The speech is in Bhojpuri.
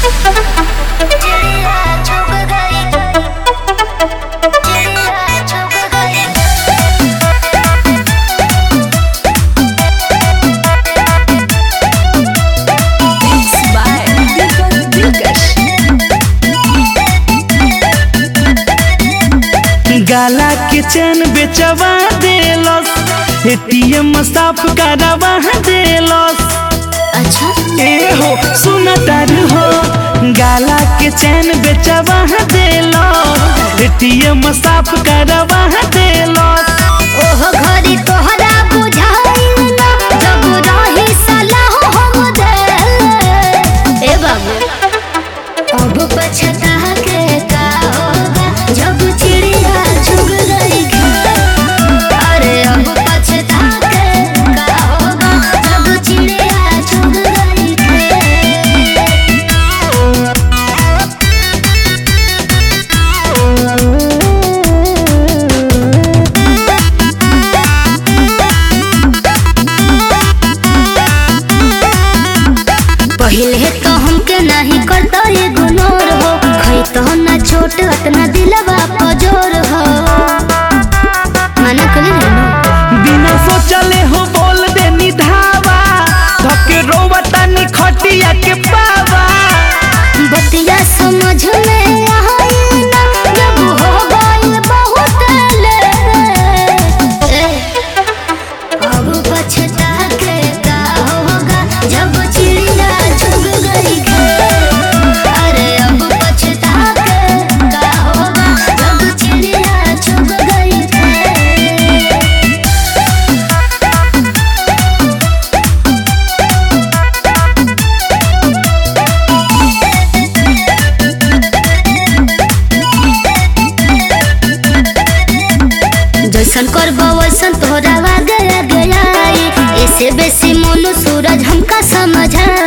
चिड़िया चुग गई चिड़िया चुग गई Beats by Deepak Dilkash. गाला के चैन बेचवा देलस एटीएम साफ करवा देलस अच्छा ए हो सुन तर हो गाला के चैन बेचवा देलस एटीएम साफ करवा देलस ओह घरी तोहरा बुझाइल ना जब रही सलाह हम दे ए बाबू अब पछता के का होगा जब चिड़िया चुग गई अरे अब पछता के का होगा जब चिड़िया चुग गई पहले तो हमके नहीं करता ये गुनोर हो खई तो ना छोट अतना दिलवा पजोर हो मना कली ना बिना सोचले हो बोल दे निधावा धके रोवता नि खटिया के पावा बतिया समझ में आई ना जब हो गई बहुत ले ए, अब पछता के का होगा जब चिड़िया चुग गई अरे अब पछता के का होगा जब चिड़िया चुग गई जैसन करबो वैसन तोहरा गया गया ऐसे बेसी मोनू सूरज हमका समझा